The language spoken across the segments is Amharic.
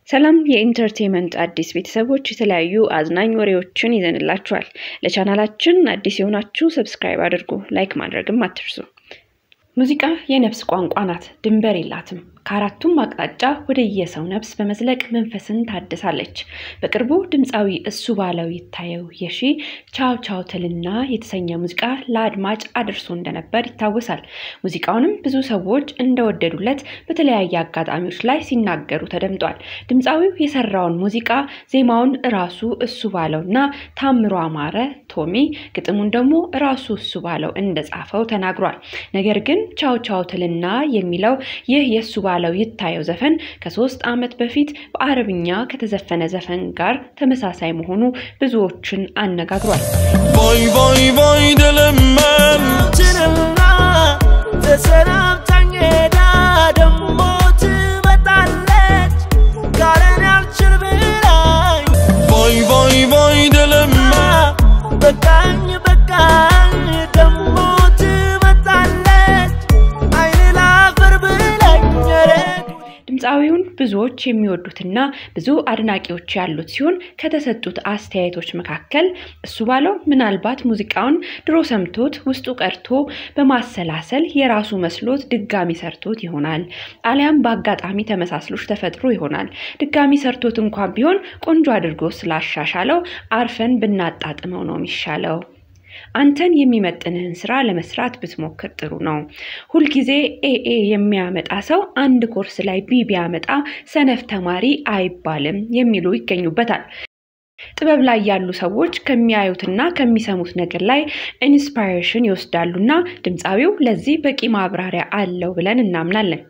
ሰላም የኢንተርቴንመንት አዲስ ቤተሰቦች የተለያዩ አዝናኝ ወሬዎችን ይዘንላችኋል። ለቻናላችን አዲስ የሆናችሁ ሰብስክራይብ አድርጉ፣ ላይክ ማድረግም አትርሱ። ሙዚቃ የነፍስ ቋንቋ ናት፣ ድንበር የላትም። ከአራቱም አቅጣጫ ወደ የሰው ነፍስ በመዝለቅ መንፈስን ታድሳለች። በቅርቡ ድምፃዊ እሱ ባለው ይታየው የሺ ቻው ቻው ትልና የተሰኘ ሙዚቃ ለአድማጭ አድርሶ እንደነበር ይታወሳል። ሙዚቃውንም ብዙ ሰዎች እንደወደዱለት በተለያየ አጋጣሚዎች ላይ ሲናገሩ ተደምጧል። ድምፃዊው የሰራውን ሙዚቃ ዜማውን እራሱ እሱ ባለው እና ታምሮ አማረ ቶሚ፣ ግጥሙን ደግሞ እራሱ እሱ ባለው እንደጻፈው ተናግሯል። ነገር ግን ቻው ቻው ትልና የሚለው ይህ የእሱ ባለው ይታየው ዘፈን ከሶስት ዓመት በፊት በአረብኛ ከተዘፈነ ዘፈን ጋር ተመሳሳይ መሆኑ ብዙዎችን አነጋግሯል። ቮይ ቮይ ቮይ ደለመን ችንና ተሰናብታኝ ሄዳ ደሞ ትመጣለች ካለን ያልችል ብላኝ ቮይ ቮይ ቮይ ደለመን በቃኝ በቃኝ ደሞ ትመጣለች አይን ላፈር ብላኝ ኧረ ድምፃዊውን ብዙዎች የሚወዱትና ብዙ አድናቂዎች ያሉት ሲሆን ከተሰጡት አስተያየቶች መካከል እሱ ባለው ምናልባት ሙዚቃውን ድሮ ሰምቶት ውስጡ ቀርቶ በማሰላሰል የራሱ መስሎት ድጋሚ ሰርቶት ይሆናል፣ አሊያም በአጋጣሚ ተመሳስሎች ተፈጥሮ ይሆናል። ድጋሚ ሰርቶት እንኳን ቢሆን ቆንጆ አድርጎ ስላሻሻለው አርፈን ብናጣጥመው ነው የሚሻለው። አንተን የሚመጥንህን ስራ ለመስራት ብትሞክር ጥሩ ነው። ሁልጊዜ ኤኤ የሚያመጣ ሰው አንድ ኮርስ ላይ ቢ ቢያመጣ ሰነፍ ተማሪ አይባልም የሚሉ ይገኙበታል። ጥበብ ላይ ያሉ ሰዎች ከሚያዩትና ከሚሰሙት ነገር ላይ ኢንስፓይሬሽን ይወስዳሉና ድምፃዊው ለዚህ በቂ ማብራሪያ አለው ብለን እናምናለን።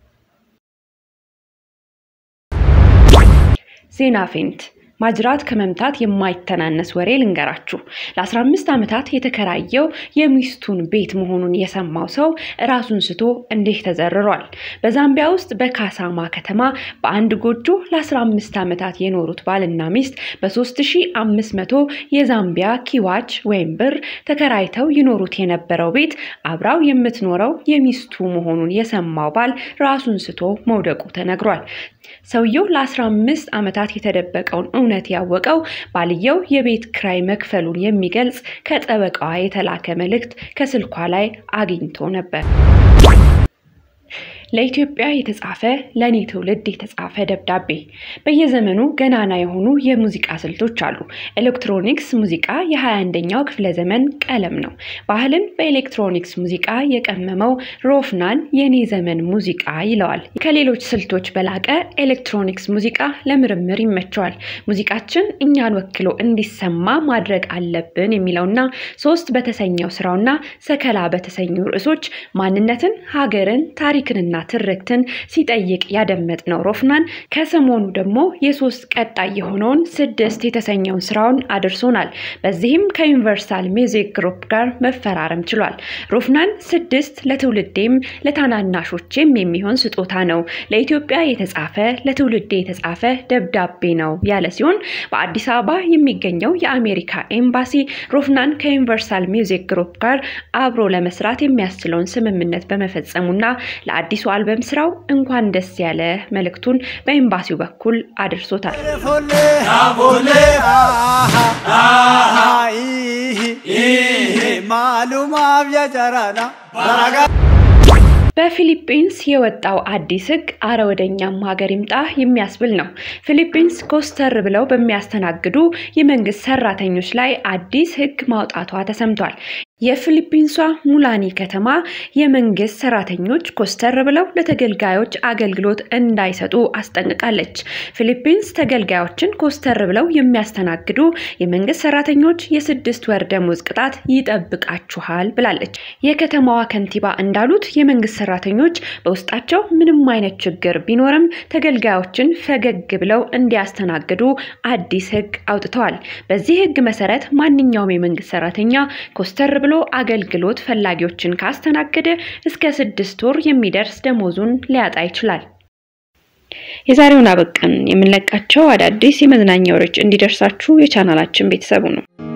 ዜና ፌንት ማጅራት ከመምታት የማይተናነስ ወሬ ልንገራችሁ። ለ15 ዓመታት የተከራየው የሚስቱን ቤት መሆኑን የሰማው ሰው ራሱን ስቶ እንዲህ ተዘርሯል። በዛምቢያ ውስጥ በካሳማ ከተማ በአንድ ጎጆ ለ15 ዓመታት የኖሩት ባልና ሚስት በ3500 የዛምቢያ ኪዋች ወይም ብር ተከራይተው ይኖሩት የነበረው ቤት አብራው የምትኖረው የሚስቱ መሆኑን የሰማው ባል ራሱን ስቶ መውደቁ ተነግሯል። ሰውየው ለ15 ዓመታት የተደበቀውን እውነት ያወቀው ባልየው የቤት ክራይ መክፈሉን የሚገልጽ ከጠበቃዋ የተላከ መልእክት ከስልኳ ላይ አግኝቶ ነበር። ለኢትዮጵያ የተጻፈ ለእኔ ትውልድ የተጻፈ ደብዳቤ። በየዘመኑ ገናና የሆኑ የሙዚቃ ስልቶች አሉ። ኤሌክትሮኒክስ ሙዚቃ የ21ኛው ክፍለ ዘመን ቀለም ነው። ባህልን በኤሌክትሮኒክስ ሙዚቃ የቀመመው ሮፍናን የኔ ዘመን ሙዚቃ ይለዋል። ከሌሎች ስልቶች በላቀ ኤሌክትሮኒክስ ሙዚቃ ለምርምር ይመቸዋል። ሙዚቃችን እኛን ወክሎ እንዲሰማ ማድረግ አለብን የሚለውና ሶስት በተሰኘው ስራውና ሰከላ በተሰኙ ርዕሶች ማንነትን፣ ሀገርን፣ ታሪክንና ትርክትን ሲጠይቅ ያደመጥነው ሮፍናን ከሰሞኑ ደግሞ የሶስት ቀጣይ የሆነውን ስድስት የተሰኘውን ስራውን አድርሶናል። በዚህም ከዩኒቨርሳል ሚውዚክ ግሩፕ ጋር መፈራረም ችሏል። ሮፍናን ስድስት ለትውልዴም ለታናናሾቼም የሚሆን ስጦታ ነው፣ ለኢትዮጵያ የተጻፈ ለትውልዴ የተጻፈ ደብዳቤ ነው ያለ ሲሆን በአዲስ አበባ የሚገኘው የአሜሪካ ኤምባሲ ሮፍናን ከዩኒቨርሳል ሚውዚክ ግሩፕ ጋር አብሮ ለመስራት የሚያስችለውን ስምምነት በመፈጸሙና ለአዲሱ አልበም ስራው እንኳን ደስ ያለ መልእክቱን በኤምባሲው በኩል አድርሶታል። ፎሌ ፎሌ ማሉማ ብያጨራና በራጋ በፊሊፒንስ የወጣው አዲስ ሕግ አረ ወደኛም ሀገር ይምጣ የሚያስብል ነው። ፊሊፒንስ ኮስተር ብለው በሚያስተናግዱ የመንግስት ሰራተኞች ላይ አዲስ ሕግ ማውጣቷ ተሰምቷል። የፊሊፒንሷ ሙላኒ ከተማ የመንግስት ሰራተኞች ኮስተር ብለው ለተገልጋዮች አገልግሎት እንዳይሰጡ አስጠንቅቃለች። ፊሊፒንስ ተገልጋዮችን ኮስተር ብለው የሚያስተናግዱ የመንግስት ሰራተኞች የስድስት ወር ደሞዝ ቅጣት ይጠብቃችኋል ብላለች። የከተማዋ ከንቲባ እንዳሉት የመንግስት ሰራተኞች በውስጣቸው ምንም አይነት ችግር ቢኖርም ተገልጋዮችን ፈገግ ብለው እንዲያስተናግዱ አዲስ ህግ አውጥተዋል። በዚህ ህግ መሰረት ማንኛውም የመንግስት ሰራተኛ ኮስተር ብሎ አገልግሎት ፈላጊዎችን ካስተናገደ እስከ ስድስት ወር የሚደርስ ደሞዙን ሊያጣ ይችላል። የዛሬውን አበቃን። የምንለቃቸው አዳዲስ የመዝናኛ ወሬዎች እንዲደርሳችሁ የቻናላችን ቤተሰቡ ነው።